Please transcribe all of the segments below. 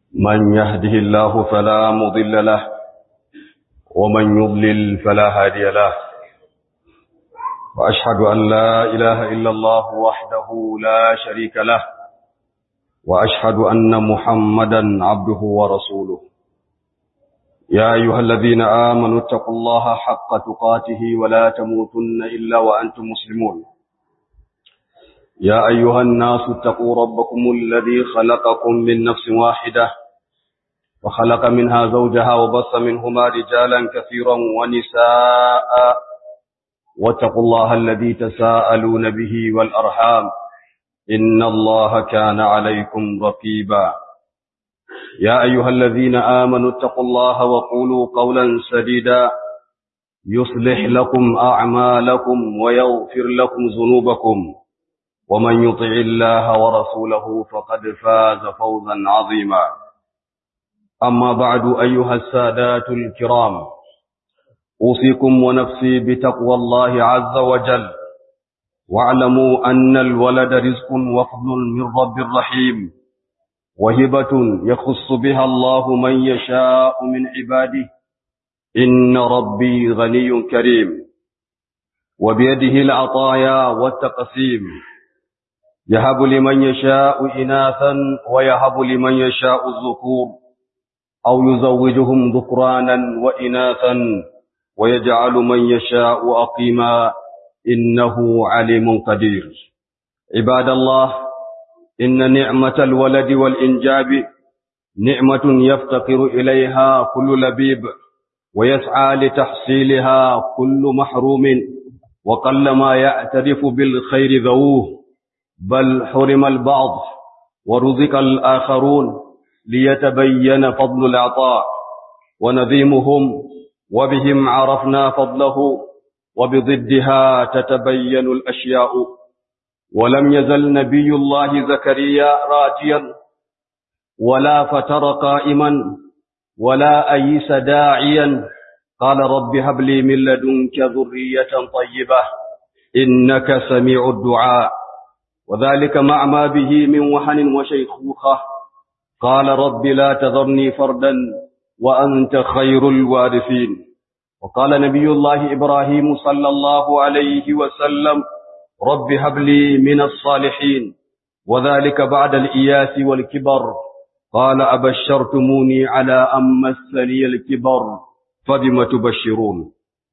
من يهده الله فلا مضل له ومن يضلل فلا هادي له وأشهد أن لا إله إلا الله وحده لا شريك له وأشهد أن محمدا عبده ورسوله يا أيها الذين آمنوا اتقوا الله حق تقاته ولا تموتن إلا وأنتم مسلمون يا أيها الناس اتقوا ربكم الذي خلقكم من نفس واحدة وخلق منها زوجها وبص منهما رجالا كثيرا ونساء واتقوا الله الذي تساءلون به والأرحام إن الله كان عليكم رقيبا يا أيها الذين آمنوا اتقوا الله وقولوا قولا سديدا يصلح لكم أعمالكم ويغفر لكم ذنوبكم ومن يطع الله ورسوله فقد فاز فوزا عظيما أما بعد أيها السادات الكرام أوصيكم ونفسي بتقوى الله عز وجل واعلموا أن الولد رزق وفضل من رب الرحيم وهبة يخص بها الله من يشاء من عباده إن ربي غني كريم وبيده العطايا والتقسيم يهب لمن يشاء إناثا ويهب لمن يشاء الذكور أو يزوجهم ذكرانا وإناثا ويجعل من يشاء أقيما إنه عليم قدير عباد الله إن نعمة الولد والإنجاب نعمة يفتقر إليها كل لبيب ويسعى لتحصيلها كل محروم وقلما يعترف بالخير ذووه بل حرم البعض ورزق الآخرون ليتبين فضل العطاء ونذيمهم وبهم عرفنا فضله وبضدها تتبين الأشياء ولم يزل نبي الله زكريا راجيا ولا فتر قائما ولا أيس داعيا قال رب هب لي من لدنك ذرية طيبة إنك سميع الدعاء وذلك مع ما به من وحن وشيخوخة قال رب لا تذرني فردا وأنت خير الوارثين وقال نبي الله إبراهيم صلى الله عليه وسلم رب هب لي من الصالحين وذلك بعد الإياس والكبر قال أبشرتموني على أن مسني الكبر فبم تبشرون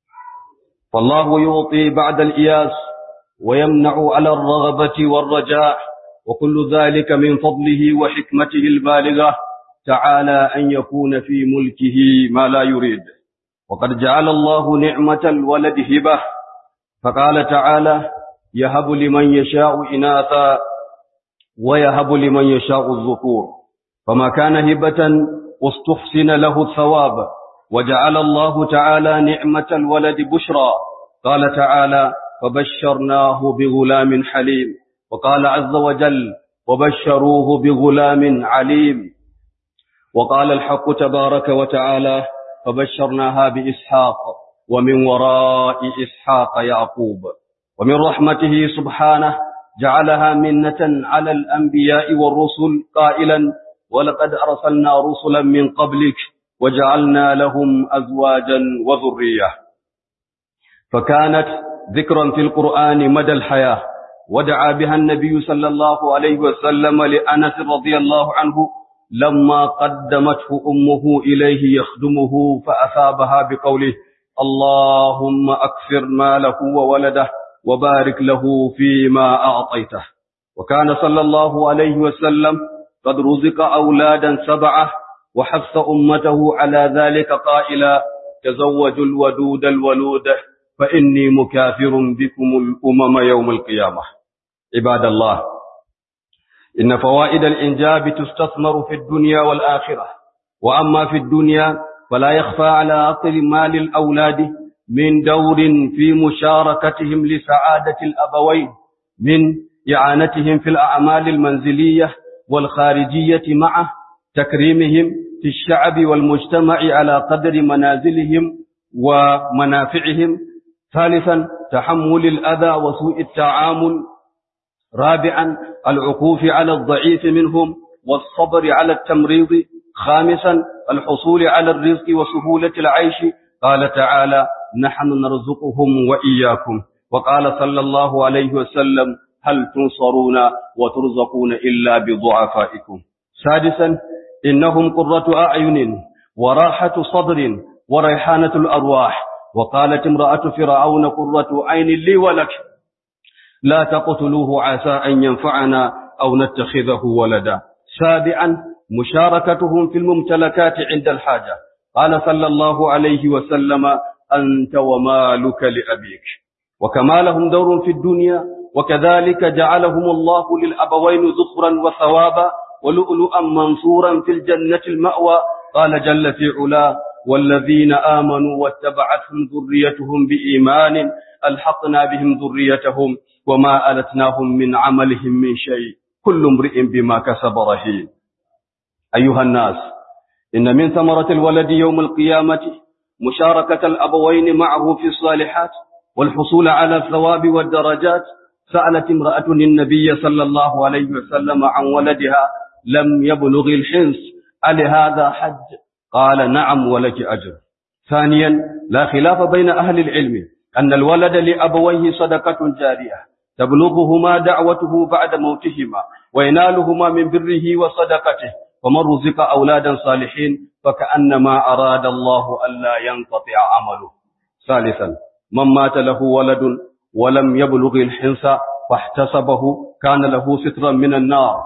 فالله يعطي بعد الإياس ويمنع على الرغبة والرجاء وكل ذلك من فضله وحكمته البالغة تعالى أن يكون في ملكه ما لا يريد وقد جعل الله نعمة الولد هبة فقال تعالى يهب لمن يشاء إناثا ويهب لمن يشاء الذكور فما كان هبة واستحسن له الثواب وجعل الله تعالى نعمة الولد بشرى قال تعالى فبشرناه بغلام حليم وقال عز وجل وبشروه بغلام عليم وقال الحق تبارك وتعالى فبشرناها بإسحاق ومن وراء إسحاق يعقوب ومن رحمته سبحانه جعلها منة على الأنبياء والرسل قائلا ولقد أرسلنا رسلا من قبلك وجعلنا لهم أزواجا وذرية فكانت ذكرا في القرآن مدى الحياة ودعا بها النبي صلى الله عليه وسلم لأنس رضي الله عنه لما قدمته أمه إليه يخدمه فأثابها بقوله اللهم أكثر ماله وولده وبارك له فيما أعطيته وكان صلى الله عليه وسلم قد رزق أولادا سبعة وحث أمته على ذلك قائلا تزوجوا الودود الولود فإني مكافر بكم الأمم يوم القيامة عباد الله إن فوائد الإنجاب تستثمر في الدنيا والآخرة وأما في الدنيا فلا يخفى على عقل مال الأولاد من دور في مشاركتهم لسعادة الأبوين من إعانتهم في الأعمال المنزلية والخارجية معه تكريمهم في الشعب والمجتمع على قدر منازلهم ومنافعهم ثالثا تحمل الأذى وسوء التعامل رابعا العقوف على الضعيف منهم والصبر على التمريض خامسا الحصول على الرزق وسهولة العيش قال تعالى نحن نرزقهم وإياكم وقال صلى الله عليه وسلم هل تنصرون وترزقون إلا بضعفائكم سادسا إنهم قرة أعين وراحة صدر وريحانة الأرواح وقالت امرأة فرعون قرة عين لي ولك لا تقتلوه عسى أن ينفعنا أو نتخذه ولدا سابعا مشاركتهم في الممتلكات عند الحاجة قال صلى الله عليه وسلم أنت ومالك لأبيك وكما لهم دور في الدنيا وكذلك جعلهم الله للأبوين ذخرا وثوابا ولؤلؤا منصورا في الجنة المأوى قال جل في علاه والذين آمنوا واتبعتهم ذريتهم بإيمان ألحقنا بهم ذريتهم وما ألتناهم من عملهم من شيء كل امرئ بما كسب رهين أيها الناس إن من ثمرة الولد يوم القيامة مشاركة الأبوين معه في الصالحات والحصول على الثواب والدرجات سألت امرأة النبي صلى الله عليه وسلم عن ولدها لم يبلغ الحنس ألهذا حج قال نعم ولك أجر ثانيا لا خلاف بين أهل العلم أن الولد لأبويه صدقة جارية تبلغهما دعوته بعد موتهما وينالهما من بره وصدقته ومن رزق أولادا صالحين فكأنما أراد الله ألا ينقطع عمله ثالثا من مات له ولد ولم يبلغ الحنس فاحتسبه كان له سترا من النار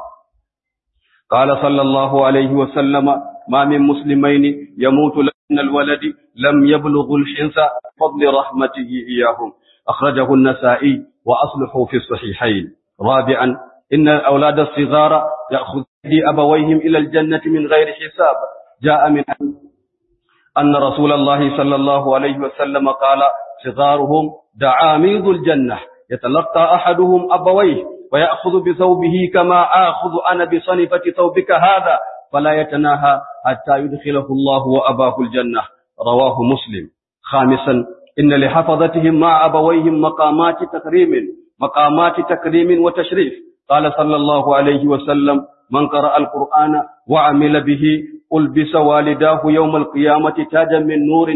قال صلى الله عليه وسلم ما من مسلمين يموت لأن الولد لم يبلغ الحنس فضل رحمته إياهم أخرجه النسائي وأصلحوا في الصحيحين رابعا إن الأولاد الصغار يأخذ أبويهم إلى الجنة من غير حساب جاء من أن رسول الله صلى الله عليه وسلم قال صغارهم دعاميض الجنة يتلقى أحدهم أبويه ويأخذ بثوبه كما آخذ أنا بصنفة ثوبك هذا فلا يتناهى حتى يدخله الله وأباه الجنة رواه مسلم خامسا إن لحفظتهم مع أبويهم مقامات تكريم مقامات تكريم وتشريف قال صلى الله عليه وسلم من قرأ القرآن وعمل به ألبس والداه يوم القيامة تاجا من نور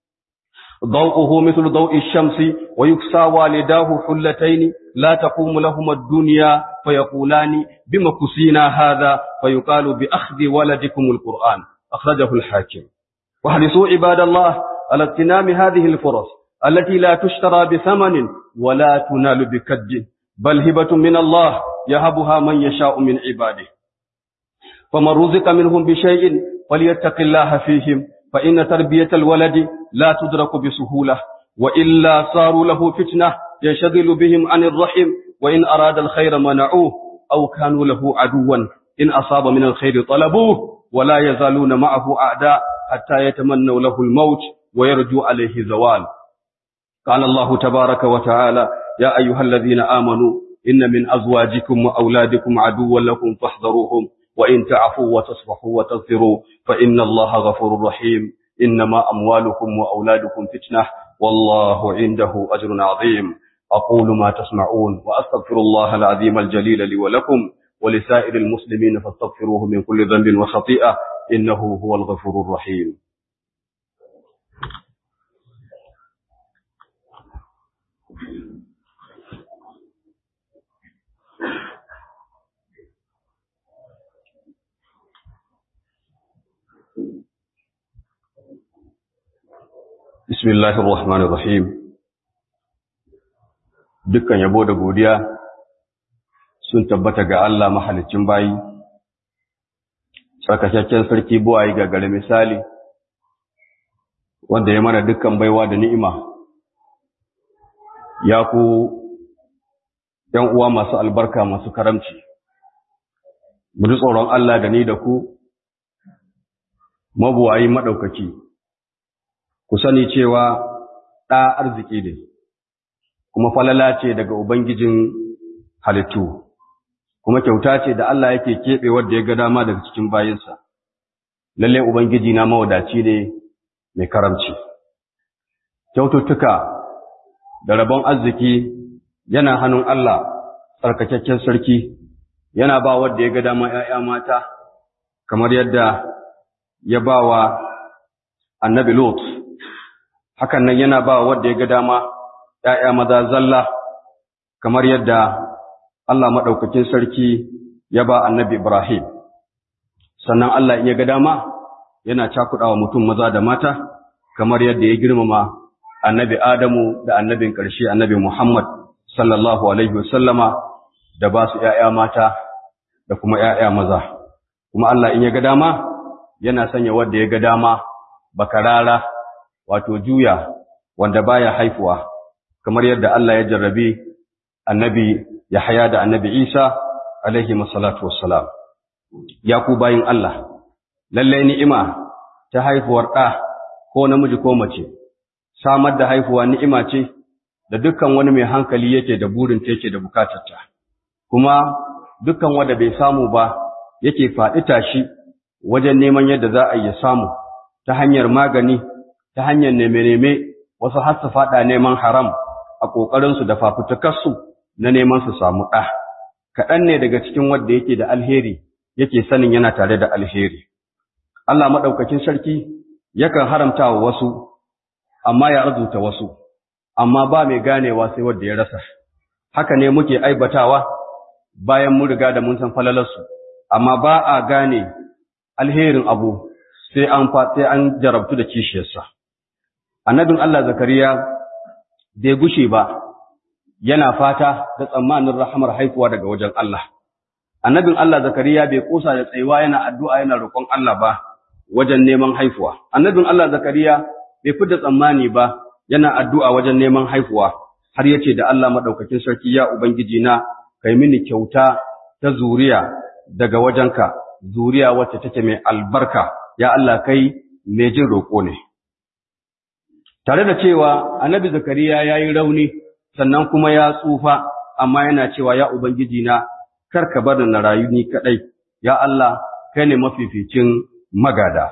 ضوءه مثل ضوء الشمس ويكسى والداه حلتين لا تقوم لهما الدنيا فيقولان بما كسينا هذا فيقال بأخذ ولدكم القرآن أخرجه الحاكم واحرصوا عباد الله على اغتنام هذه الفرص التي لا تشترى بثمن ولا تنال بكد بل هبة من الله يهبها من يشاء من عباده فمن رزق منهم بشيء فليتق الله فيهم فإن تربية الولد لا تدرك بسهولة وإلا صاروا له فتنة ينشغل بهم عن الرحم وإن أراد الخير منعوه أو كانوا له عدوا إن أصاب من الخير طلبوه ولا يزالون معه أعداء حتى يتمنوا له الموت ويرجو عليه زوال قال الله تبارك وتعالى يا أيها الذين آمنوا إن من أزواجكم وأولادكم عدوا لكم فاحذروهم وإن تعفوا وتصفحوا وتغفروا فإن الله غفور رحيم إنما أموالكم وأولادكم فتنة والله عنده أجر عظيم أقول ما تسمعون وأستغفر الله العظيم الجليل لي ولكم ولسائر المسلمين فاستغفروه من كل ذنب وخطيئة إنه هو الغفور الرحيم Bismillahir Rahmanir Rahim Dukkan yabo da godiya sun tabbata ga Allah mahalicin bayi Sarkakakken sarki buwayi ga gare misali wanda ya mana dukkan baiwa da ni'ima ya ku ‘yan uwa masu albarka masu karamci mu ji tsoron Allah da ni da ku mabuwayi maɗaukaki ku sani cewa ɗa arziki ne, kuma falala ce daga Ubangijin halittu, kuma kyauta ce da Allah yake keɓe wadda ya ga dama daga cikin bayinsa. Lalle Ubangiji na mawadaci ne mai karamci. Kyaututtuka da rabon arziki yana hannun Allah tsarkakakken sarki, yana ba wadda ya ga dama ‘ya'ya mata, kamar yadda ya ba wa annabi Lot, hakan nan yana ba wadda ya ga dama ‘ya'ya maza zalla, kamar yadda Allah maɗaukakin sarki ya ba annabi Ibrahim. Sannan Allah in ya ga dama yana cakuɗa wa mutum maza da mata, kamar yadda ya girmama annabi Adamu da annabin ƙarshe annabi Muhammad sallallahu Alaihi wasallama da ba su ‘ya'ya mata da kuma ‘ya'ya maza. Kuma Allah in ya ga dama yana sanya wadda ya ga dama bakarara wato juya wanda baya haifuwa kamar yadda Allah ya jarrabe annabi Yahaya da annabi Isa alaihi masallatu wassalam ya ku bayin Allah lalle ni'ima ta haifuwar ɗa ko namiji ko mace samar da haifuwa ni'ima ce da dukkan wani mai hankali yake da burin ta yake da bukatarta kuma dukkan wanda bai samu ba yake faɗi tashi wajen neman yadda za a yi samu ta hanyar magani ta hanyar neme-neme wasu har su faɗa neman haram a ƙoƙarinsu da fafutukarsu na neman su samu ɗa kaɗan ne daga cikin wanda yake da alheri yake sanin yana tare da alheri Allah maɗaukakin sarki yakan haramta wa wasu amma ya arzuta wasu amma ba mai ganewa sai wanda ya rasa haka ne muke aibatawa bayan mun riga da mun san falalarsu amma ba a gane alherin abu sai an sai an jarabtu da kishiyarsa annabin Allah zakariya bai gushe ba yana fata da tsammanin rahamar haifuwa daga wajen Allah annabin Allah zakariya bai kosa da tsayuwa yana addu'a yana roƙon Allah ba wajen neman haifuwa annabin Allah zakariya bai fita tsammani ba yana addu'a wajen neman haifuwa har yace da Allah madaukakin sarki ya ubangiji na kai mini kyauta ta zuriya daga wajenka zuriya wacce take mai albarka ya Allah kai mai jin roƙo ne tare da cewa annabi zakariya ya yi rauni sannan kuma ya tsufa amma yana cewa ya ubangiji na kar ka bar na rayu ni kadai ya Allah kai ne mafificin magada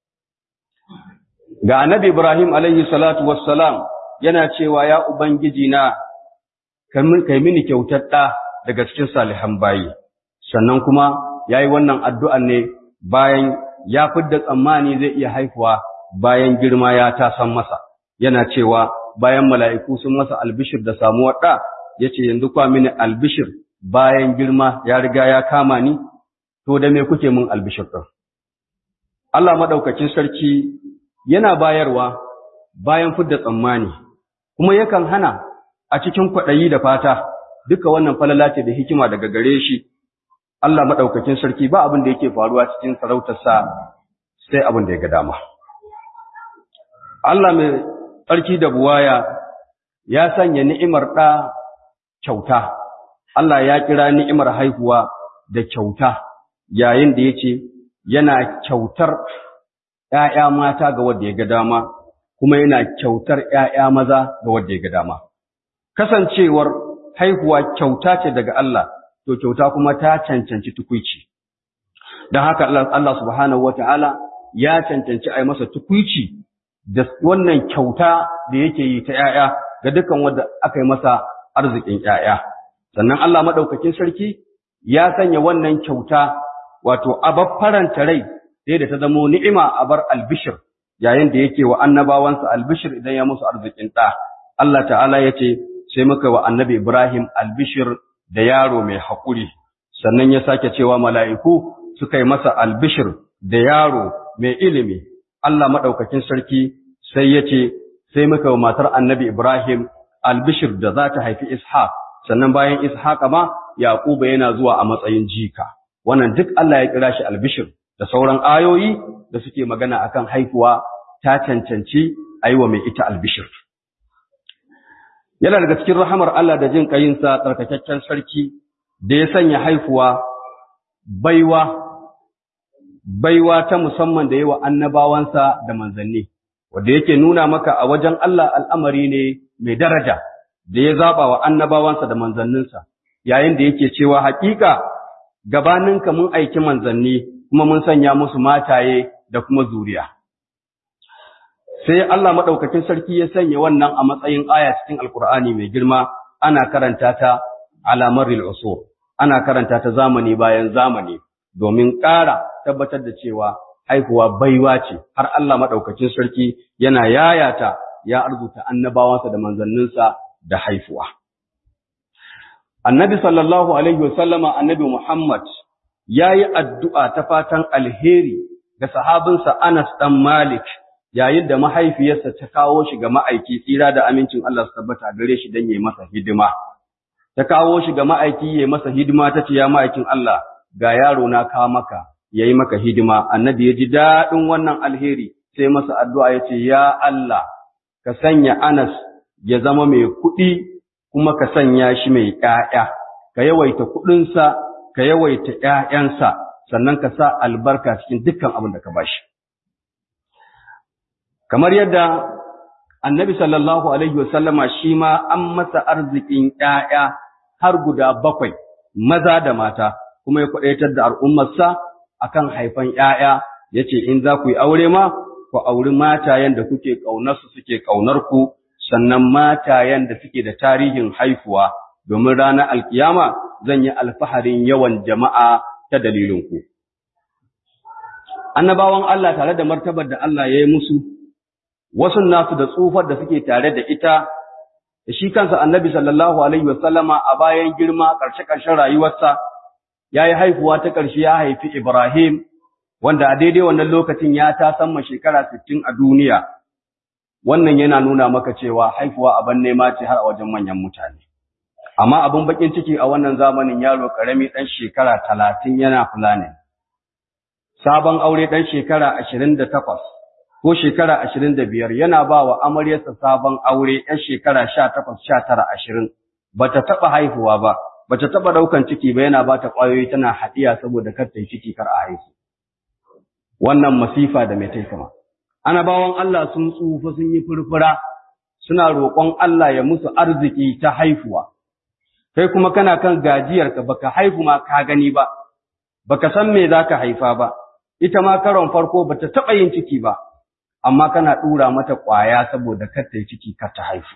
ga annabi ibrahim alaihi salatu wassalam yana cewa ya ubangiji na kai mini kyautar ɗa daga cikin salihan bayi sannan kuma ya yi wannan addu'an ne bayan ya fidda tsammani zai iya haifuwa bayan girma ya tasan masa yana cewa bayan mala'iku sun masa albishir da samuwar ɗa ya ce yanzu kwa mini albishir bayan girma ya riga ya kama ni to da me kuke min albishir ɗin Allah maɗaukacin sarki yana bayarwa bayan fidda tsammani kuma yakan hana a cikin kwaɗayi da fata duka wannan falala ce da hikima daga gare shi Allah maɗaukakin sarki ba abin da yake faruwa cikin sarautarsa sai abin da ya ga dama. Allah mai tsarki da buwaya ya sanya ni'imar ɗa kyauta, Allah ya kira ni'imar haihuwa da kyauta yayin da ya ce yana kyautar ‘ya'ya mata ga wadda ya ga dama, kuma yana kyautar ‘ya'ya maza ga wadda ya ga dama. Kasancewar haihuwa kyauta ce daga Allah, to kyauta kuma ta cancanci tukuici. Don haka Allah subhanahu wa ta'ala ya cancanci a yi masa tukuici da wannan kyauta da yake yi ta ‘ya'ya ga dukan wanda aka yi masa arzikin ‘ya'ya. Sannan Allah maɗaukakin sarki ya sanya wannan kyauta wato abar faranta rai sai da ta zamo ni'ima a bar albishir yayin da yake wa annabawansa albishir idan ya musu arzikin ɗa. Allah ta'ala ya ce sai muka wa annabi Ibrahim albishir da yaro mai haƙuri, sannan ya sake cewa mala'iku suka yi masa albishir da yaro mai ilimi. Allah maɗaukakin sarki sai ya ce, sai muka wa matar annabi Ibrahim albishir da za ta haifi Ishaq, sannan bayan Ishaq ma Yaƙuba yana zuwa a matsayin jika. Wannan duk Allah ya kira shi albishir da sauran ayoyi da suke magana akan haihuwa ta cancanci a yi wa mai ita albishir. yana daga cikin rahamar Allah da jin ƙayinsa tsarkakakken sarki da ya sanya haifuwa baiwa baiwa ta musamman da yawa annabawansa da manzanni wanda yake nuna maka a wajen Allah al'amari ne mai daraja da ya zaba wa annabawansa da manzanninsa yayin da yake cewa haƙiƙa gabaninka mun aiki manzanni kuma mun sanya musu mataye da kuma zuriya sai Allah maɗaukakin sarki ya sanya wannan a matsayin aya cikin Alƙur'ani mai girma ana karanta ta alamaril usur ana karanta ta zamani bayan zamani domin ƙara tabbatar da cewa haihuwa baiwa ce har Allah madaukakin sarki yana yayata ya arzuta annabawansa da manzanninsa da haifuwa annabi sallallahu alaihi wasallama annabi Muhammad yayi addu'a ta fatan alheri ga sahabinsa Anas dan Malik yayin da mahaifiyarsa ta kawo shi ga ma'aiki tsira da amincin Allah su tabbata gare shi dan yayi masa hidima ta kawo shi ga ma'aiki yayi masa hidima tace ya ma'aikin Allah ga yaro na ka maka yayi maka hidima annabi ya ji dadin wannan alheri sai masa addu'a yace ya Allah ka sanya Anas ya zama mai kuɗi kuma ka sanya shi mai ƴaƴa ka yawaita kuɗinsa ka yawaita ƴaƴansa sannan ka sa albarka cikin dukkan abin da ka bashi kamar yadda annabi sallallahu alaihi wasallama shi ma an masa arzikin ƴaƴa har guda bakwai maza da mata kuma ya kwadaitar da al'ummarsa akan haifan ƴaƴa yace in za ku yi aure ma ku auri matayen da kuke ƙaunar su suke ƙaunar ku sannan matayen da suke da tarihin haifuwa domin ranar alkiyama zan yi alfaharin yawan jama'a ta dalilin ku annabawan Allah tare da martabar da Allah ya yi musu wasu nasu da tsufar da suke tare da ita da shi kansa annabi sallallahu alaihi wasallama a bayan girma ƙarshe-ƙarshen rayuwarsa ya yi haifuwa ta ƙarshe ya haifi Ibrahim wanda a daidai wannan lokacin ya ta samma shekara sittin a duniya wannan yana nuna maka cewa haifuwa abin nema ce har a wajen manyan mutane amma abin bakin ciki a wannan zamanin yaro ƙarami ɗan shekara talatin yana fulani sabon aure ɗan shekara ashirin da takwas ko shekara ashirin da biyar yana ba wa amaryarsa sabon aure ‘yan shekara sha takwas sha tara ashirin ba ta taɓa haihuwa ba ba ta taɓa ɗaukan ciki ba yana ba ta ƙwayoyi tana haɗiya saboda kar ta yi ciki kar a haihu wannan masifa da mai taikama annabawan Allah sun tsufa sun yi furfura suna roƙon Allah ya musu arziki ta haihuwa kai kuma kana kan gajiyarka baka haihu ma ka gani ba baka san me zaka haifa ba ita ma karon farko bata taɓa yin ciki ba amma kana ɗura mata ƙwaya saboda kar ta yi ciki kar ta haifu.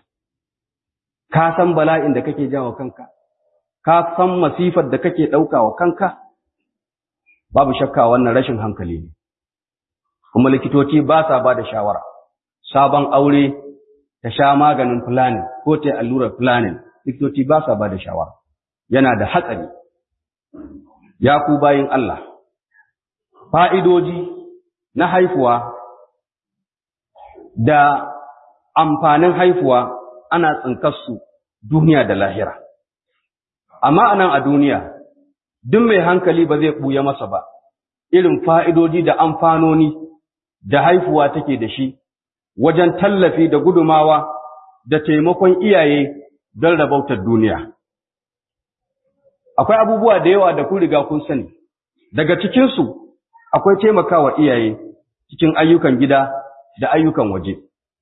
Ka san bala'in da kake jawo kanka, ka san masifar da kake ɗauka wa kanka, babu shakka wannan rashin hankali ne. Kuma likitoci ba sa ba da shawara, sabon aure ta sha maganin fulani ko ta yi allurar fulani, likitoci ba sa ba da shawara, yana da hatsari. Ya ku bayin Allah, fa'idoji na haifuwa da amfanin haifuwa ana tsinkarsu duniya da lahira. Amma a nan a duniya, duk mai hankali ba zai ɓuya masa ba, irin fa'idoji da amfanoni da haifuwa take da shi, wajen tallafi da gudumawa da taimakon iyaye don rabautar duniya. Akwai abubuwa da yawa da ku riga kun sani, daga cikinsu akwai taimakawa iyaye cikin ayyukan gida da ayyukan waje.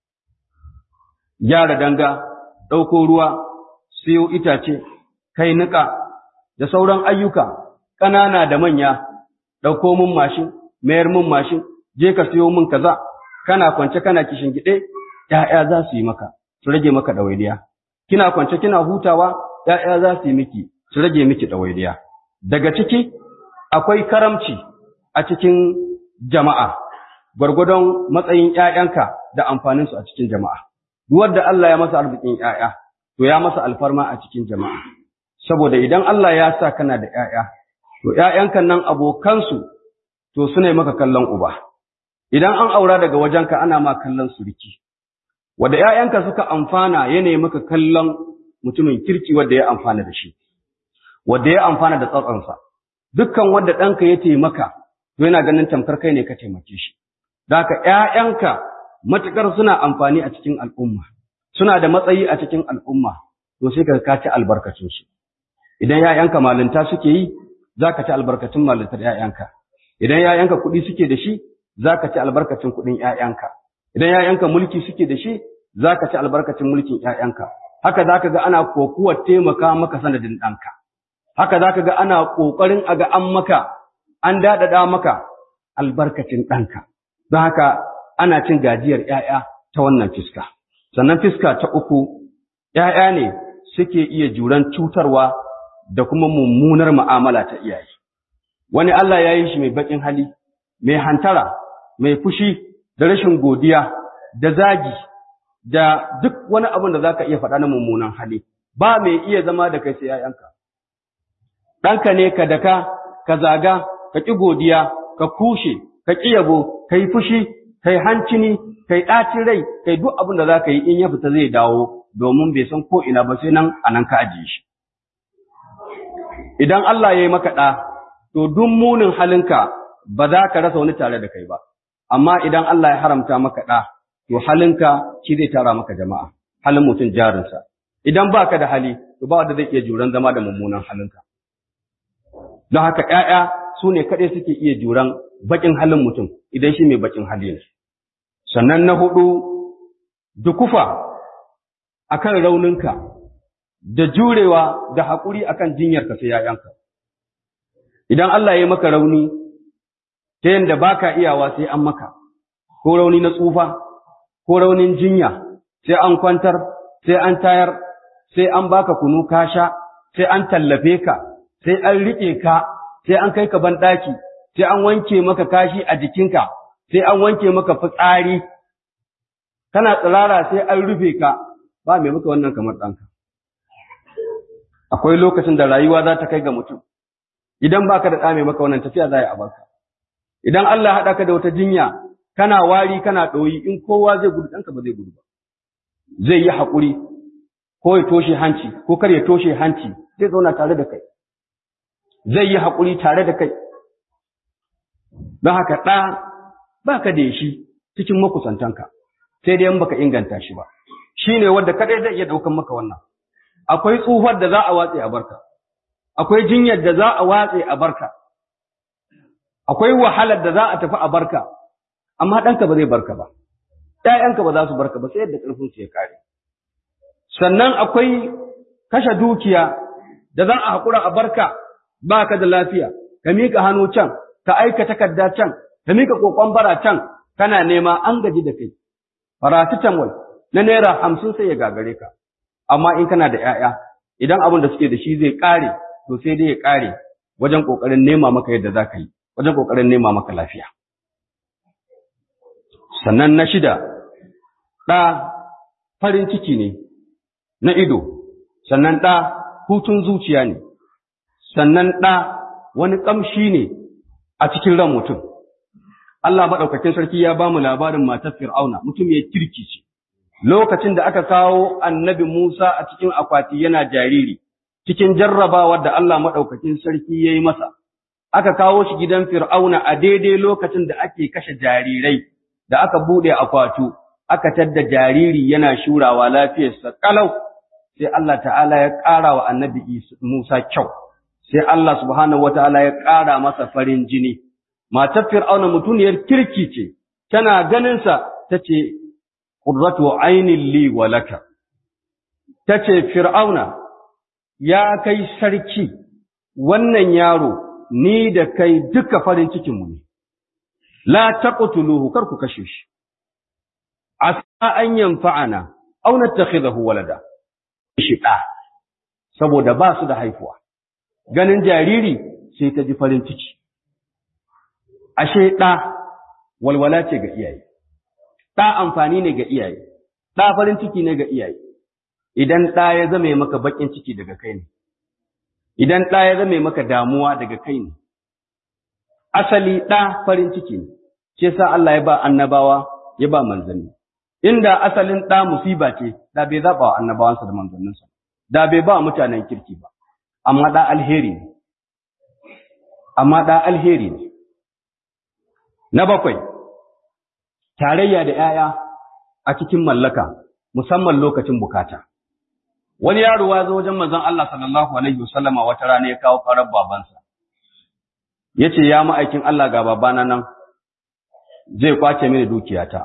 Gyara danga, ɗauko ruwa, siyo itace, kai niƙa, da sauran ayyuka, ƙanana da manya, ɗauko mun mashin, mayar mun mashin, je ka siyo mun kaza, kana kwance kana kishin gide, ‘ya'ya za su yi maka, su rage maka ɗawainiya. Kina kwance kina hutawa, ‘ya'ya za su yi miki, su rage miki ɗawainiya. Daga ciki, akwai karamci a cikin jama'a. gwargwadon matsayin ‘ya'yanka da amfaninsu a cikin jama'a. Wadda Allah ya masa arzikin ‘ya'ya, to ya masa alfarma a cikin jama'a. Saboda idan Allah ya sa kana da ‘ya'ya, to ‘ya'yanka nan abokansu, to suna yi maka kallon uba. Idan an aura daga wajenka ana ma kallon suriki. Wadda ‘ya'yanka suka amfana yanayi maka kallon mutumin kirki wadda ya amfana da shi, wadda ya amfana da tsatsansa. Dukkan wadda ɗanka ya taimaka, to yana ganin tamkar kai ne ka taimake shi. Daka ‘ya'yanka matuƙar suna amfani a cikin al'umma, suna da matsayi a cikin al'umma, to sai ka kaci albarkacinsu. Idan ‘ya'yanka malinta suke yi, za ka ci albarkacin malintar ‘ya'yanka. Idan ‘ya'yanka kuɗi suke da shi, za ka ci albarkacin kuɗin ‘ya'yanka. Idan ‘ya'yanka mulki suke da shi, za ka ci albarkacin mulkin ‘ya'yanka. Haka za ka ga ana kokuwar taimaka maka sanadin ɗanka. Haka za ka ga ana ƙoƙarin a ga an maka, an daɗaɗa maka albarkacin ɗanka. Don haka ana cin gajiyar ‘ya'ya ta wannan fiska. Sannan fiska ta uku, ‘ya'ya ne suke iya juran cutarwa da kuma mummunar mu'amala ta iyaye. Wani Allah ya yi shi mai baƙin hali, mai hantara, mai fushi da rashin godiya da zagi da duk wani abin da zaka iya faɗa na mummunan hali ba mai iya zama da kai sai ‘ya'yanka. Ɗanka ne ka daka, ka zaga, ka ƙi godiya, ka kushe, ka ƙi yabo, ka yi fushi, ka yi hancini, ka yi ɗacin rai, ka yi duk abin da za ka yi in ya fita zai dawo domin bai san ko ina ba sai nan a nan ka ajiye shi. Idan Allah ya yi maka ɗa, to duk munin halinka ba za ka rasa wani tare da kai ba. Amma idan Allah ya haramta maka ɗa, to halinka shi zai tara maka jama'a, halin mutum jarinsa. Idan ba ka da hali, to ba wanda zai iya juran zama da mummunan halinka. Don haka ‘ya'ya su ne kaɗai suke iya juran baƙin halin mutum idan shi mai baƙin hali ne. Sannan na huɗu, dukufa a kan rauninka, da jurewa da haƙuri a kan jinyarka sai ‘ya'yanka. Idan Allah ya maka rauni, ta yadda ba ka iyawa sai an maka, ko rauni na tsufa, ko raunin jinya, sai an kwantar, sai an tayar, sai an baka kunu ka sha, sai an tallafe ka, sai an riƙe ka, sai an kai ka banɗaki, sai an wanke maka kashi a jikinka, sai an wanke maka fitsari, kana tsirara sai an rufe ka, ba mai maka wannan kamar ɗanka. Akwai lokacin da rayuwa za ta kai ga mutum, idan baka da ɗa mai maka wannan tafiya za a yi a barka. Idan Allah haɗa ka da wata jinya, kana wari kana ɗoyi in kowa zai gudu ɗanka ba zai gudu ba. Zai yi haƙuri, ko ya toshe hanci, ko kar ya toshe hanci, zai zauna tare da kai. Zai yi haƙuri tare da kai. Don haka ɗa ba ka da shi cikin makusantanka, sai dai in baka inganta shi ba. Shi ne wanda kaɗai zai iya ɗaukan maka wannan. Akwai tsufar da za a watse a barka, akwai jinyar da za a watse a barka, akwai wahalar da za a tafi a barka, amma ɗanka ba zai barka ba, ‘ya'yanka ba za su barka ba sai yadda ƙarfinsu ya kare. Sannan akwai kashe dukiya da za a haƙura a barka ba ka da lafiya, ka miƙa hannu can, ka aika takarda can, ka miƙa ƙoƙon bara can, kana nema an gaji da kai. Paracetamol na naira hamsin sai ya gagare ka, amma in kana da ‘ya'ya, idan abin da suke da shi zai ƙare, to sai dai ya ƙare wajen ƙoƙarin nema maka yadda za ka yi, wajen ƙoƙarin nema maka lafiya. Sannan na shida, ɗa farin ciki ne na ido, sannan ɗa hutun zuciya ne, sannan ɗa wani ƙamshi ne a cikin ran mutum. Allah maɗaukakin sarki ya ba mu labarin matar Fir'auna, mutum ya kirki ce. Lokacin da aka kawo annabi Musa a cikin akwati yana jariri, cikin jarrabawar da Allah maɗaukakin sarki ya yi masa, aka kawo shi gidan Fir'auna a daidai lokacin da ake kashe jarirai, da aka buɗe akwatu, aka tadda jariri yana shurawa lafiyarsa ƙalau, sai Allah ta'ala ya ƙara wa annabi Musa kyau, sai Allah subhanahu wataala ya ƙara masa farin jini. Matar Fir'auna mutuniyar kirki ce, tana ganinsa ta ce, Ƙurratu ainin li wa laka. Ta ce, Fir'auna, ya kai sarki, wannan yaro, ni da kai duka farin cikinmu ne, la taqtuluhu kar ku kashe shi. Asa an yanfa'ana, aw nattakhidahu walada. Shi ɗa, saboda ba su da haifuwa. Ganin jariri sai ta ji farin ciki. ashe ɗa walwala ce ga iyaye, ɗa amfani ne ga iyaye, ɗa farin ciki ne ga iyaye, idan ɗa ya zame maka baƙin ciki daga kai ne, idan ɗa ya zame maka damuwa daga kai ne, asali ɗa farin ciki ne, ce sa Allah ya ba annabawa ya ba manzanni. Inda asalin ɗa musiba ce, da bai zaɓa wa annabawansa da manzanninsa, da bai ba mutanen kirki ba, amma ɗa alheri ne, amma ɗa alheri ne. Na bakwai, tarayya da ‘ya'ya a cikin mallaka, musamman lokacin bukata. Wani yaro ya zo wajen manzon Allah sallallahu Alaihi wasallama wata rana ya kawo farar babansa, ya ce, Ya ma'aikin Allah ga babana nan, zai kwace mini dukiyata.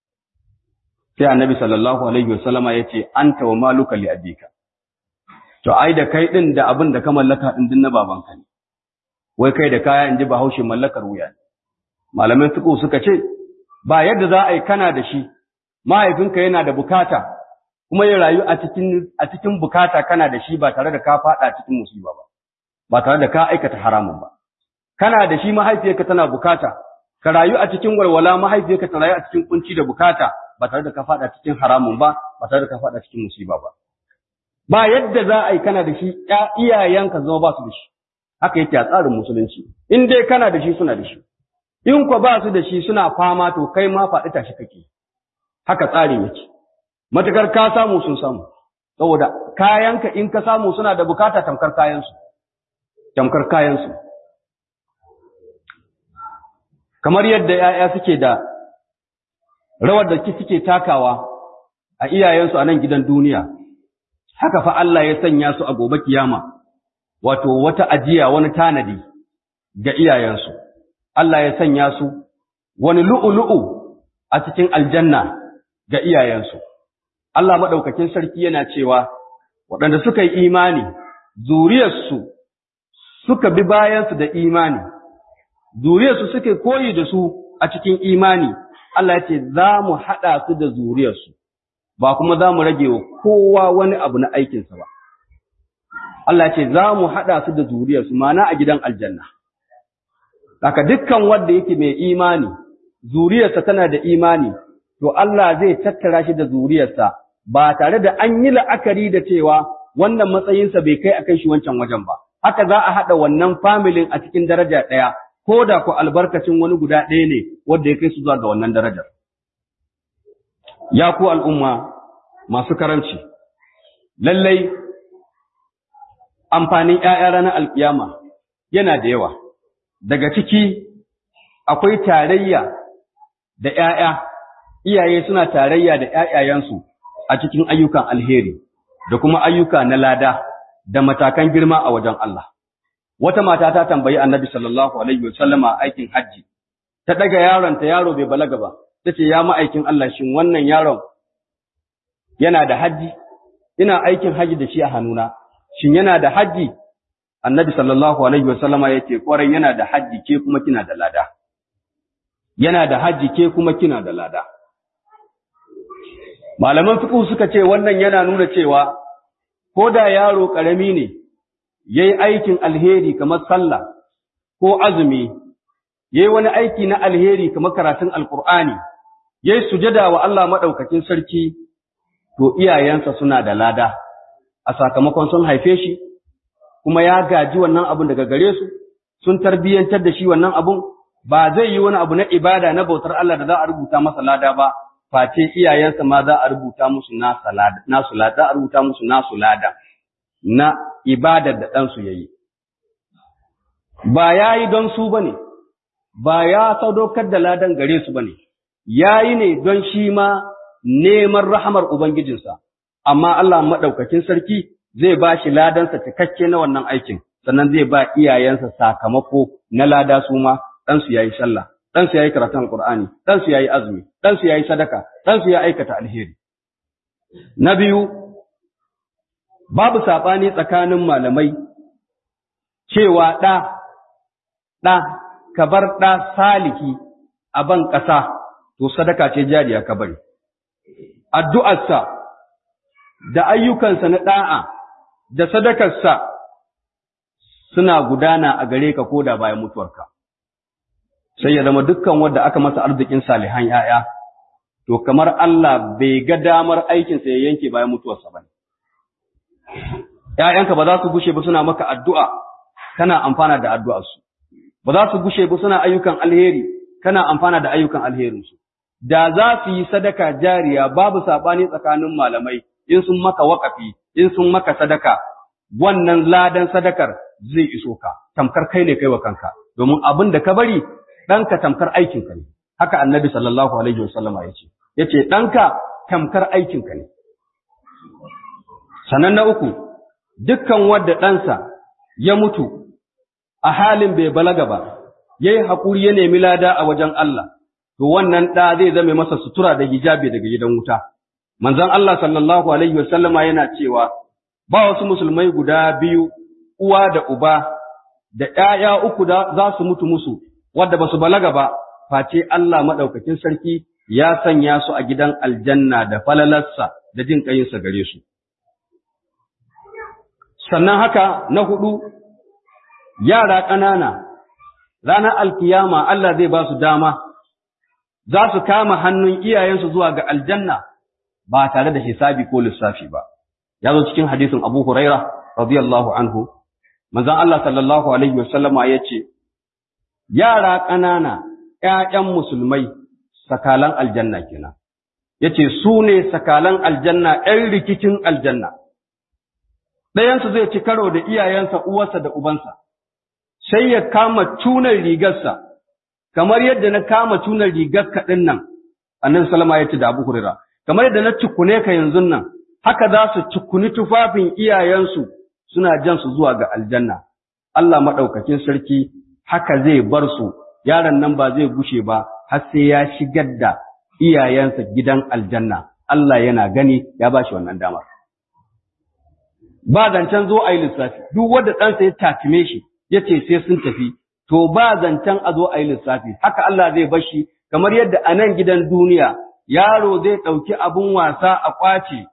Sai annabi sallallahu Alaihi wasallama ya ce, An tawa maluka li abika. To, ai, da kai ɗin da abin da ka mallaka ɗin din na babanka ne, wai kai da kaya in ji bahaushe mallakar wuya ne. malaman fiqh suka ce ba yadda za a yi kana da shi mahaifinka yana da bukata kuma ya rayu a cikin a cikin bukata kana da shi ba tare da ka fada cikin musiba ba ba tare da ka aikata haramun ba kana da shi mahaifiyarka tana bukata ka rayu a cikin walwala mahaifiyarka ta rayu a cikin kunci da bukata ba tare da ka fada cikin haramun ba ba tare da ka fada cikin musiba ba ba yadda za a yi kana da shi iyayenka zama ba su da shi haka yake a tsarin musulunci in dai kana da shi suna da shi in kwa ba su da shi suna fama to kai ma faɗi tashi kake haka tsarin yake matukar ka samu sun samu saboda kayanka in ka samu suna da bukata tamkar kayansu tamkar kayansu kamar yadda ‘ya'ya suke da rawar da suke takawa a iyayensu a nan gidan duniya, haka fa Allah ya sanya su a gobe kiyama, wato wata ajiya wani tanadi ga iyayensu, Allah ya sanya su wani lu'ulu'u a cikin aljanna ga iyayensu. Allah maɗaukakin sarki yana cewa, waɗanda suka yi imani, zuriyarsu suka bi bayansu da imani, zuriyarsu suke koyi da su a cikin imani, Allah ya ce za mu haɗa su da zuriyarsu, ba kuma za mu rage wa kowa wani abu na aikinsa ba. Allah ya ce za mu haɗa su da zuriyarsu, mana a gidan aljanna. Haka dukkan wanda yake mai imani, zuriyarsa tana da imani, to Allah zai tattara shi da zuriyarsa ba tare da an yi la'akari da cewa wannan matsayinsa bai kai a kai shi wancan wajen ba. Haka za a haɗa wannan familin a cikin daraja ɗaya, ko da ku albarkacin wani guda ɗaya ne wanda ya kai su zuwa ga wannan darajar. Ya ku al'umma masu karanci, lallai amfanin ‘ya'ya ranar alƙiyama yana da yawa, daga ciki akwai tarayya da ‘ya'ya, iyaye suna tarayya da ‘ya'yayensu a cikin ayyukan alheri da kuma ayyuka na lada da matakan girma a wajen Allah. wata mata ta tambayi annabi sallallahu alaihi wasallama aikin hajji ta daga yaron ta yaro bai balaga ba tace ya ma'aikin Allah shin wannan yaron yana da hajji ina aikin hajji da shi a hannuna shin yana da hajji annabi sallallahu alaihi wasallama yace kwarai yana da hajji ke kuma kina da lada yana da hajji ke kuma kina da lada malaman fiqh suka ce wannan yana nuna cewa ko da yaro karami ne ya yi aikin alheri kamar sallah ko azumi, ya yi wani aiki na alheri kamar karatun alkur'ani, ya yi sujada wa Allah maɗaukakin sarki, to iyayensa suna da lada, a sakamakon sun haife shi, kuma ya gaji wannan abun daga gare su, sun tarbiyyantar da shi wannan abun, ba zai yi wani abu na ibada na bautar Allah da za a rubuta masa lada ba, face iyayensa ma za a rubuta musu nasu lada, za a rubuta musu nasu lada. na ibadar da ɗansu ya yi. Ba ya yi don su ba ne, ba ya sadaukar da ladan gare su ba ne, ya yi ne don shi ma neman rahamar Ubangijinsa, amma Allah maɗaukakin sarki zai ba shi ladansa cikakke na wannan aikin, sannan zai ba iyayensa sakamako na lada su ma ɗansu ya yi sallah, ɗansu ya yi karatun Alƙur'ani, ɗansu ya yi azumi, ɗansu ya yi sadaka, ɗansu ya aikata alheri. Na biyu, babu saɓani tsakanin malamai cewa ɗa, ɗa, ka bar ɗa salihi a ban ƙasa, to sadaka ce jariya ka bari. Addu'arsa da ayyukansa na ɗa'a da sadakarsa suna gudana a gare ka ko da bayan mutuwarka. Sai ya zama dukkan wanda aka masa arzikin salihan ‘ya'ya, to kamar Allah bai ga damar aikinsa ya yanke bayan mutuwarsa ba ne. ‘ya'yanka ba za su gushe ba suna maka addu'a, kana amfana da addu'arsu, ba za su gushe ba suna ayyukan alheri, kana amfana da ayyukan alherinsu. Da za su yi sadaka jariya babu saɓani tsakanin malamai, in sun maka waƙafi, in sun maka sadaka, wannan ladan sadakar zai iso ka, tamkar kai ne kai wa kanka, domin abin da ka bari ɗanka tamkar aikinka ne. Haka annabi sallallahu alaihi wasallama ya ce, ya ce ɗanka tamkar aikinka ne. Sannan na uku, dukkan wadda ɗansa ya mutu a halin bai balaga ba, ya yi haƙuri ya nemi lada a wajen Allah, to wannan ɗa zai zame masa sutura da hijabi daga gidan wuta. Manzon Allah sallallahu Alaihi wasallama yana cewa, ba wasu musulmai guda biyu, uwa da uba, da ’ya'ya uku da za su mutu musu, wadda ba su balaga ba, face Allah maɗaukakin sarki ya sanya su a gidan aljanna da falalarsa da jin ƙayinsa gare su. sannan haka na hudu yara ƙanana ranar alkiyama Allah zai ba su dama za su kama hannun iyayensu zuwa ga aljanna ba tare da hisabi ko lissafi ba ya zo cikin hadisin Abu Huraira radiyallahu anhu manzon Allah sallallahu alaihi wasallama yace yara ƙanana ƴaƴan musulmai sakalan aljanna kenan yace su ne sakalan aljanna ƴan rikicin aljanna ɗayansu zai ci karo da iyayensa uwarsa da ubansa sai ya kama tunar rigarsa kamar yadda na kama tunar rigar kaɗin nan annabi sallama ya ce da abu hurira kamar yadda na cikune ka yanzu nan haka za su cikuni tufafin iyayensu suna jan su zuwa ga aljanna Allah maɗaukakin sarki haka zai bar su yaron nan ba zai gushe ba har sai ya shigar da iyayensa gidan aljanna Allah yana gani ya ba shi wannan damar ba zancen zo a yi lissafi duk wanda ɗansa ya takime shi ya ce sai sun tafi to ba zancen a zo a yi lissafi haka Allah zai bar shi kamar yadda a nan gidan duniya yaro zai ɗauki abun wasa a ƙwace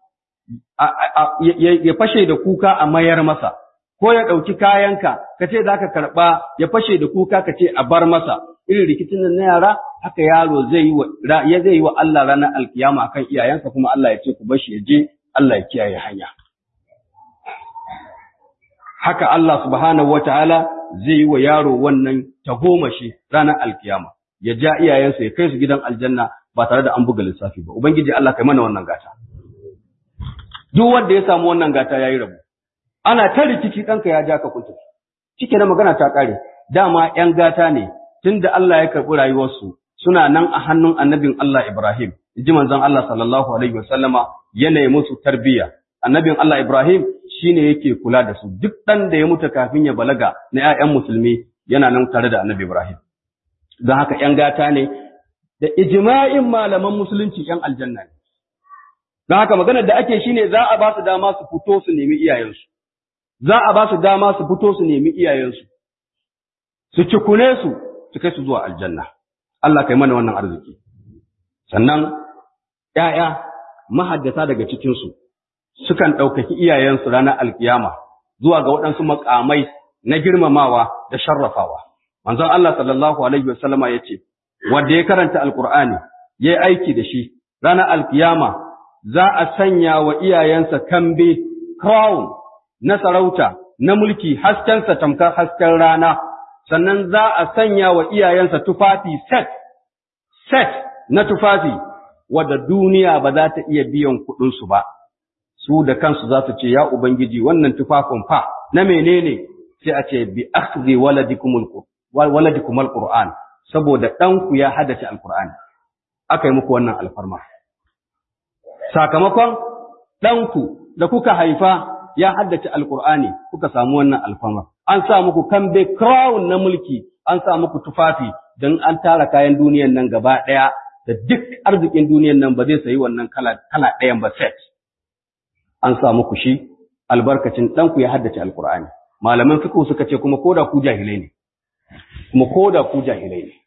ya fashe da kuka a mayar masa ko ya ɗauki kayanka ka ce za ka karɓa ya fashe da kuka ka ce a bar masa irin rikicin nan na yara haka yaro zai yi wa ya zai yi wa Allah ranar alkiyama akan iyayensa kuma Allah ya ce ku bar shi ya je Allah ya kiyaye hanya haka Allah subhanahu wataala zai yi wa yaro wannan tagomashi ranar alkiyama ya ja iyayensa ya kai su gidan aljanna ba tare da an buga lissafi ba ubangiji Allah kai mana wannan gata duk wanda ya samu wannan gata yayi rabu ana ta rikici ɗanka ya ja ka kunta cike na magana ta ƙare dama ‘yan gata ne tunda Allah ya karɓi rayuwarsu suna nan a hannun annabin Allah Ibrahim ji manzon Allah sallallahu alaihi wasallama yana musu tarbiyya annabin Allah Ibrahim shine yake kula da su duk ɗan da ya mutu kafin ya balaga na ‘ya'yan musulmi yana nan tare da annabi Ibrahim don haka ‘yan gata ne da ijma'in malaman musulunci ‘yan aljanna ne don haka maganar da ake shine za a ba su dama su fito su nemi iyayensu za a ba su dama su fito su nemi iyayensu su cikune su su kai su zuwa aljanna Allah kai mana wannan arziki sannan ‘ya'ya mahaddata daga cikinsu sukan ɗaukaki iyayensu ranar alkiyama zuwa ga waɗansu makamai na girmamawa da sharrafawa manzon Allah sallallahu alaihi wasallama ya ce wanda ya karanta alkur'ani ya yi aiki da shi ranar alkiyama za a sanya wa iyayensa kambe crown na sarauta na mulki haskensa tamkar hasken rana sannan za a sanya wa iyayensa tufafi set set na tufafi wadda duniya ba za ta iya biyan kuɗinsu ba su da kansu za su ce ya ubangiji wannan tufafin fa na menene sai a ce bi akhdhi waladikumul waladikumul qur'an saboda ɗanku ya haddace alqur'ani aka yi muku wannan alfarma sakamakon ɗanku da kuka haifa ya haddace alkur'ani kuka samu wannan alfamar an sa muku kambe crown na mulki an sa muku tufafi don an tara kayan duniyan nan gaba ɗaya da duk arzikin duniyan nan ba zai sayi wannan kala kala ɗayan ba set an sa muku shi albarkacin ɗanku ya haddace alkur'ani malaman fiqh suka ce kuma koda ku jahilai ne kuma koda ku jahilai ne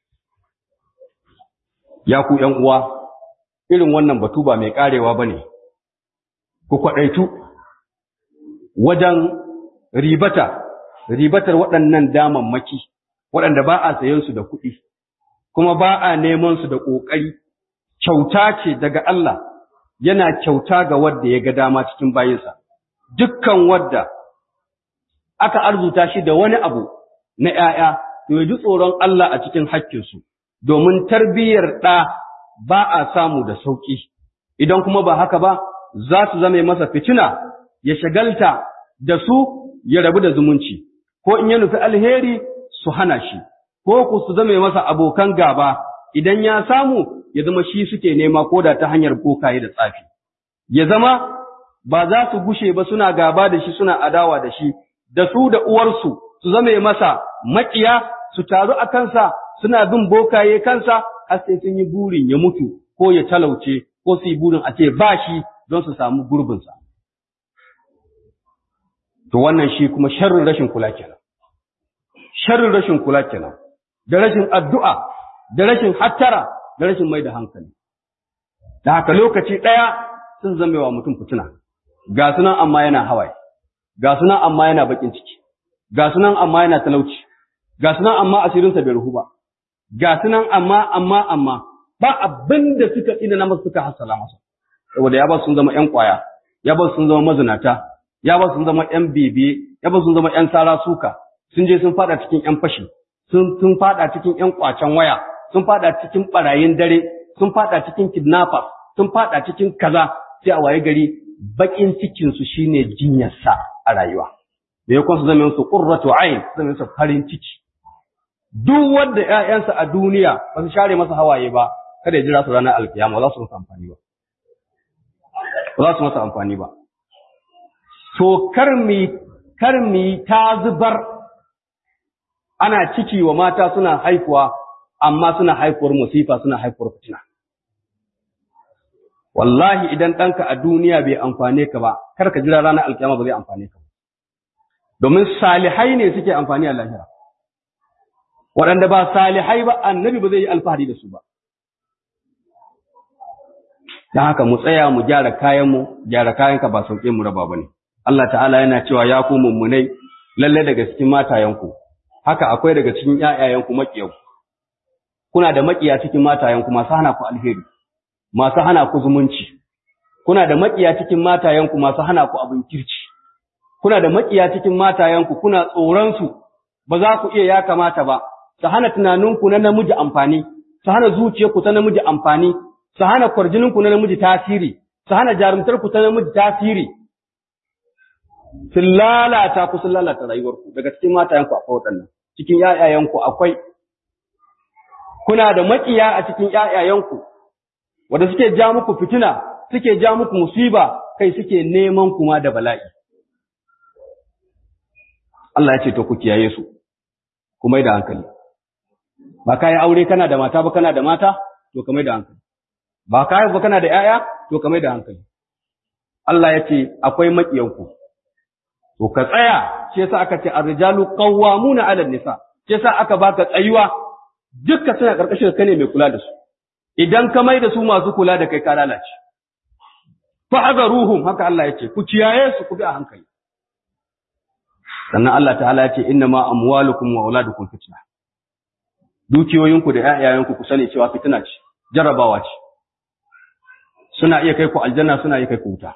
ya ku ƴan uwa irin wannan batu ba mai karewa bane ku kwaɗaitu wajen ribata, ribatar waɗannan damammaki, waɗanda ba a sayan su da kuɗi, kuma ba a neman su da ƙoƙari, kyauta ce daga Allah, yana kyauta ga wadda ya ga dama cikin bayinsa. Dukkan wadda aka arzuta shi da wani abu na ‘ya'ya, to ya ji tsoron Allah a cikin hakkinsu, domin tarbiyyar ɗa ba a samu da sauƙi, idan kuma ba haka ba, za su zame masa fitina ya shagalta da su ya rabu da zumunci, ko in ya nufi alheri su hana shi, ko ku su zame masa abokan gaba, idan ya samu ya zama shi suke nema ko da ta hanyar bokaye da tsafi. Ya zama ba za su gushe ba suna gaba da shi suna adawa da shi, da su da uwarsu su zame masa maƙiya su taru a kansa suna bin bokaye kansa har sai sun yi burin ya mutu ko ya talauce ko su yi burin a ce ba shi don su samu gurbinsa. To wannan shi kuma sharrin rashin kula kenan. Sharrin rashin kula kenan. Da rashin addu'a, da rashin hattara, da rashin mai da hankali. Da haka lokaci ɗaya sun zama wa mutum fituna. Ga sunan amma yana hawaye, ga sunan amma yana baƙin ciki, ga sunan amma yana talauci, ga su nan amma asirinsa bai ruhu ba ga su nan amma amma amma ba abin da suka tsina na masu suka hasala masa saboda ya ba sun zama ƴan ƙwaya ya ba sun zama mazinata ya ba sun zama ƴan bibiye ya ba sun zama ƴan sara suka sun je sun fada cikin ƴan fashi sun sun fada cikin ƴan ƙwacen waya sun fada cikin barayin dare sun fada cikin kidnappers sun fada cikin kaza sai a waye gari bakin cikin su shine jinyarsa a rayuwa da ya su zama su qurratu ayn zama su farin ciki duk wanda ƴaƴansa a duniya ba su share masa hawaye ba kada ya jira su ranar alkiyama za su masa amfani ba ba za su masa amfani ba so kar mi kar mi ta zubar ana ciki wa mata suna haifuwa amma suna haifuwar musifa suna haifuwar fitina wallahi idan ɗanka a duniya bai amfane ka ba kar ka jira ranar alkiyama ba zai amfane ka ba domin salihai ne suke amfani a lahira waɗanda ba salihai ba annabi ba zai yi alfahari da su ba don haka mu tsaya mu gyara kayanmu gyara kayanka ba sauke mu raba ba ne Allah ta'ala yana cewa ya ku mummunai lalle daga cikin matayenku haka akwai daga cikin ƴaƴayenku maƙiyanku kuna da maƙiya cikin matayenku masu hana ku alheri masu hana ku zumunci kuna da maƙiya cikin matayenku masu hana ku abin kirci kuna da maƙiya cikin matayenku kuna tsoron su ba za ku iya ya kamata ba su hana tunaninku na namiji amfani su hana zuciyarku ta namiji amfani su hana kwarjininku na namiji tasiri su hana jarumtarku ta namiji tasiri sun lalata ku sun lalata rayuwarku daga cikin matayenku akwai waɗannan cikin ƴaƴayenku akwai kuna da maƙiya a cikin ƴaƴayenku wanda suke ja muku fitina suke ja muku musiba kai suke neman kuma da bala'i Allah ya ce to ku kiyaye su ku mai da hankali ba kai aure kana da mata ba kana da mata to ka mai da hankali ba kai ba kana da ƴaƴa to ka mai da hankali Allah ya ce akwai maƙiyanku to ka tsaya shi yasa aka ce ar-rijalu qawwamuna 'ala nisa shi yasa aka baka tsayuwa dukkan suna karkashin ka ne mai kula da su idan ka mai da su masu kula da kai ka lalace fa ruhum haka Allah ya ce ku kiyaye su ku bi a hankali sannan Allah ta'ala ya ce inna ma amwalukum wa auladukum fitna dukiyoyinku da ƴaƴayenku ku sani cewa fitina ce jarabawa ce suna iya kai ku aljanna suna iya kai ku wuta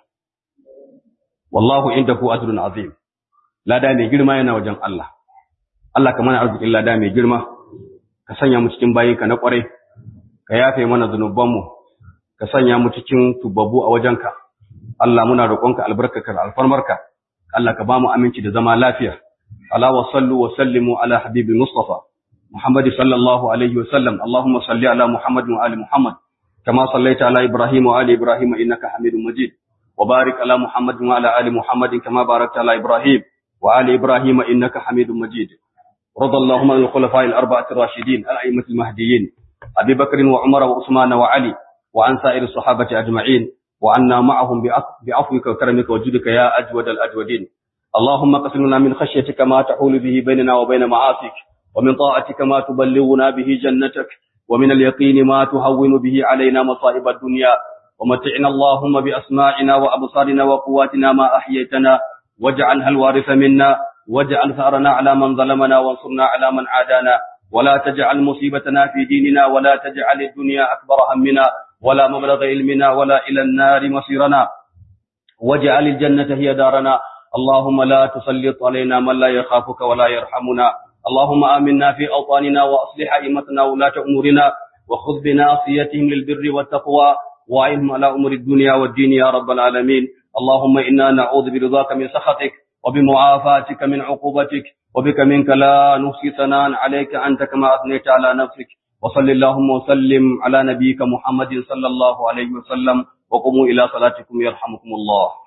wallahu indahu ajrun azim lada mai girma yana wajen Allah Allah ka mana arzikin lada mai girma ka sanya mu cikin bayinka na kwarai ka yafe mana zunubanmu ka sanya mu cikin tubabbu a wajenka Allah muna roƙonka albarkaka alfarmarka Allah ka ba mu aminci da zama lafiya ala wa sallu wa sallimu ala habibi mustafa muhammad sallallahu alaihi wa sallam allahumma salli ala muhammad wa ali muhammad kama sallaita ala ibrahim wa ali ibrahim innaka hamidum majid wa barik ala muhammad wa ala ali muhammad kama barakta ala ibrahim wa ali ibrahim innaka hamidum majid رضى اللهم عن الخلفاء الأربعة الراشدين الأئمة المهديين أبي بكر وعمر وعثمان وعلي وعن سائر الصحابة أجمعين وعنا معهم بعفوك وكرمك وجودك يا أجود الأجودين اللهم قسم لنا من خشيتك ما تحول به بيننا وبين معاصيك ومن طاعتك ما تبلغنا به جنتك ومن اليقين ما تهون به علينا مصائب الدنيا ومتعنا اللهم بأسماعنا وأبصارنا وقواتنا ما أحييتنا واجعلها الوارث منا واجعل ثأرنا على من ظلمنا وانصرنا على من عادانا ولا تجعل مصيبتنا في ديننا ولا تجعل الدنيا أكبر همنا ولا مبلغ علمنا ولا إلى النار مصيرنا واجعل الجنة هي دارنا اللهم لا تسلط علينا من لا يخافك ولا يرحمنا اللهم آمنا في أوطاننا وأصلح أئمتنا ولاة أمورنا وخذ بناصيتهم للبر والتقوى وأعنهم على أمور الدنيا والدين يا رب العالمين اللهم إنا نعوذ برضاك من سخطك وبمعافاتك من عقوبتك وبك منك لا نحصي ثناء عليك أنت كما أثنيت على نفسك وصل اللهم وسلم على نبيك محمد صلى الله عليه وسلم وقوموا إلى صلاتكم يرحمكم الله